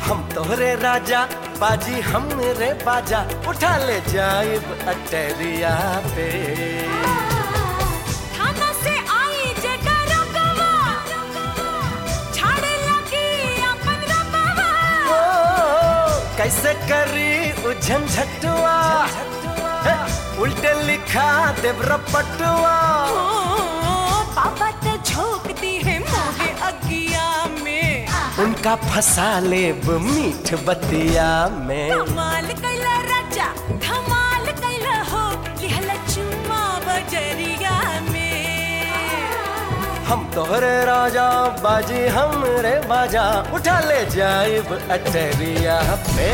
हम तोहरे राजा बाजी हमरे बाजा उठा ले जाइब अटरिया पे थाना से आई जे डरकवा छाड़े लगी अपन रकवा ओ, कैसे करी उझन झटुआ हे, उल्टे लिखा देव रपटुआ ओ पापा ते झोंकती है मोहे अगिया में उनका फंसा लेब मीठ बतिया में धमाल कैला राजा धमाल कैला हो लिहला चुम्मा बजरिया में हम तोहरे राजा बाजी हमरे बाजा उठा ले जाइब अटरिया पे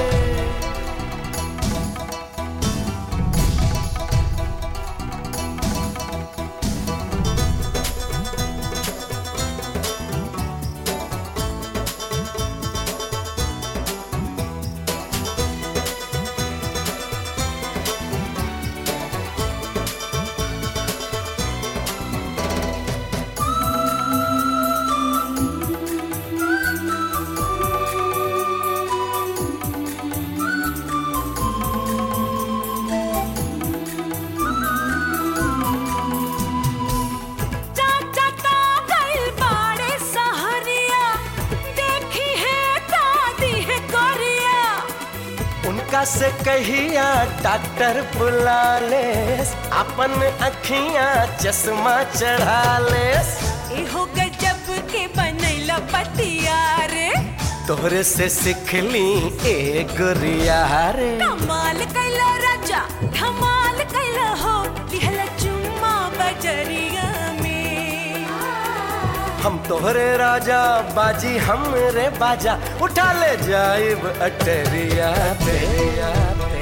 चाचा तो गइल बाड़े सहरिया देखी है दादी है गोरिया उनका से कहिया डॉक्टर बुला ले अपन अखियां चश्मा चढ़ा ले एहो गजब के बनैला पतिया रे तोहरे से सीखली ए गुरिया रे कमाल कैला राजा धमाल कैला हो लिहला चुम्मा बजरिया में हम तोहरे राजा बाजी हमरे बाजा उठा ले जाइब अटरिया पे पे।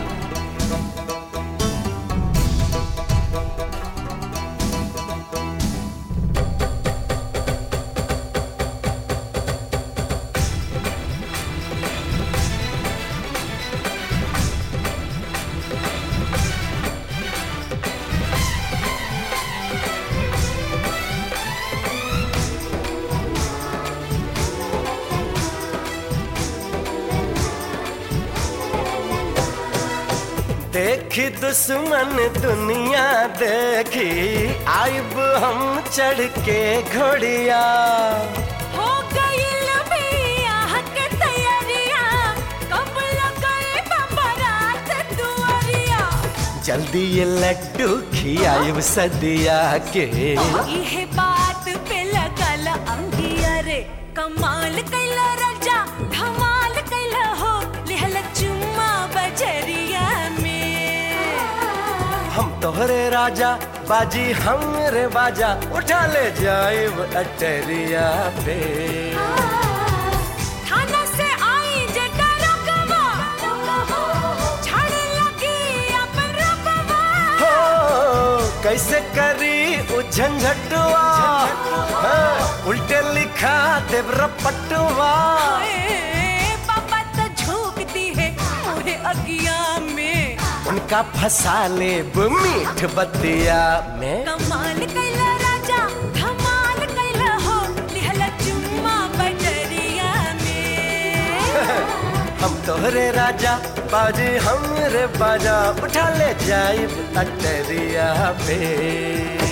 देखी दुश्मन दुनिया देखी आइब हम चढ़ के घोड़िया हो गइल बियाह के तैयारिया कब लगए बरात दुआरिया जल्दी ये लड्डू खियाइब सदिया के इहे बात पे लगल अंगिया रे कमाल कैला राजा धमाल कैला हो लिहल चुम्मा बजरिया में हम तोहरे राजा बाजी हमरे बाजा उठा ले जाइब अटरिया पे थाना से आई जे डरकवा छाड़े लगी अपन रकवा हो कैसे करी उझन झटुआ हाँ, उल्टे लिखा देव रपटुआ ए, पापा तो झोंकती है मोहे अगिया में उनका फंसा ले मीठ बतिया में कमाल कैला राजा धमाल कैला हो लिहला चुम्मा बजरिया में हम तोहरे राजा बाजी हमरे बाजा उठा ले जाइब अटरिया पे